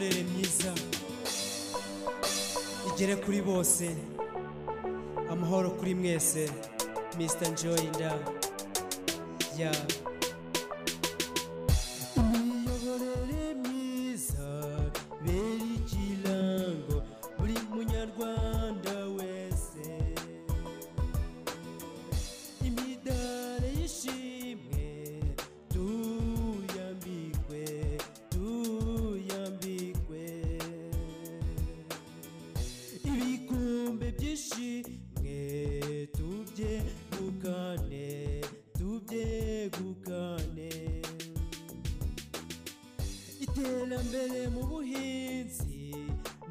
neza igere kuri bose amahoro kuri mwese mr joy nda ya imiyoborere myiza bera ikirango buri munyarwanda wese imidari y'ishimwe tuyambikwe tuyambikwe ibikombe by'ishimwe tubyegukane tubyegukane iterambere mu buhinzi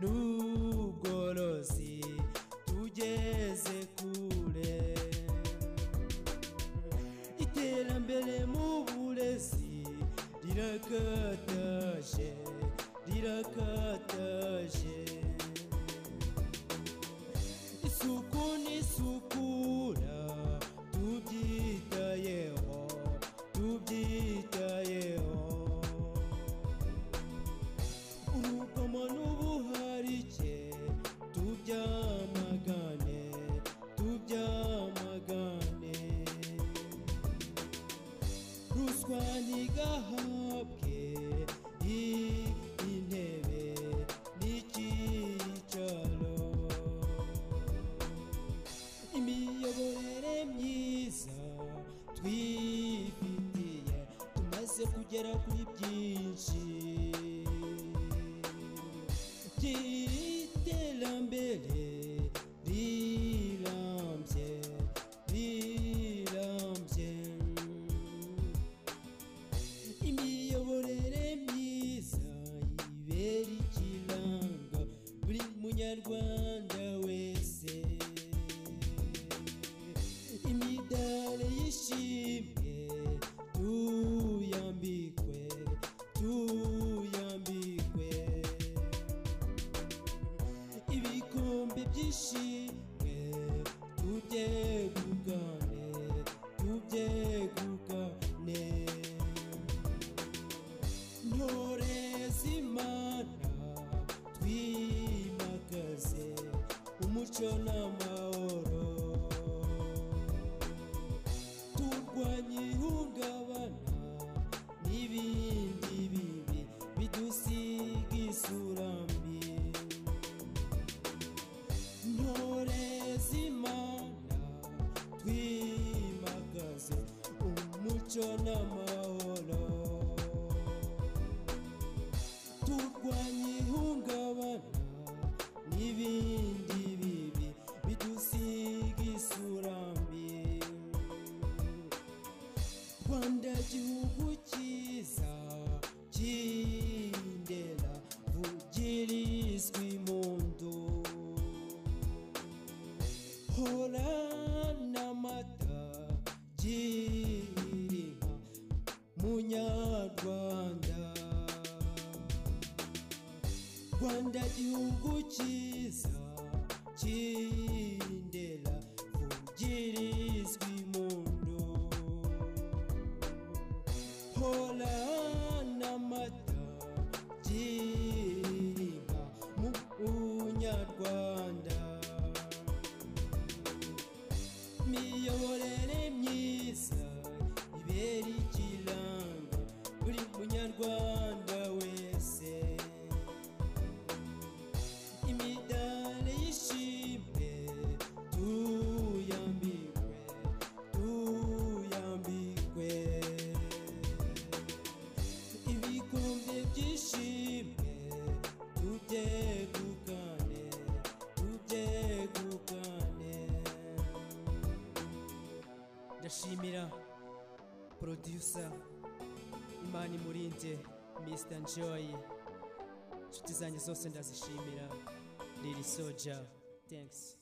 n'ubworozi tugeze kure iterambere mu burezi rirakataje rirakataje isuku n'isukura tubyitayeho tubyitayeho urugomo n'ubuharike tubyamagane tubyamagane ruswa ntigahabwe i- intebe n'icyicaro imiyoborere myiza twifitiye tumaze kugera kuri byinshi by'iterambere rirambye rirambye imiyoborere myiza ibera ikiranga buri munyarwanda wese imidari y'ishimwe tuyambikwe tuyambikwe ibikombe by'ishimwe tubyegukane tubyegukane ntore z'imana twimakaze umuco n'amahoro turwanye ihungabana n'ibindi bibi bidusiga isura mbi ntore z'imana twimakaze umuco n'amahoro turwanye ihungabana n'ibindi bibi bidusiga isura mbi rwanda gihugu cyiza cy'indera vugirizwa impundu hora n'amata girinka munyarwanda rwanda gihugu cyiza cy'indera vugirizwa impundu hora n'amata girinka mu bunyarwanda imiyoborere myiza ibera ikirango buri munyarwanda wese imidari y'ishimwe tuyambikwe tuyambikwe ibikombe by'ishimwe tubyegukane tubyegukane ndashimira producer imana imurinde mr joy inshuti zanjye zose ndazishimira lili soja thanks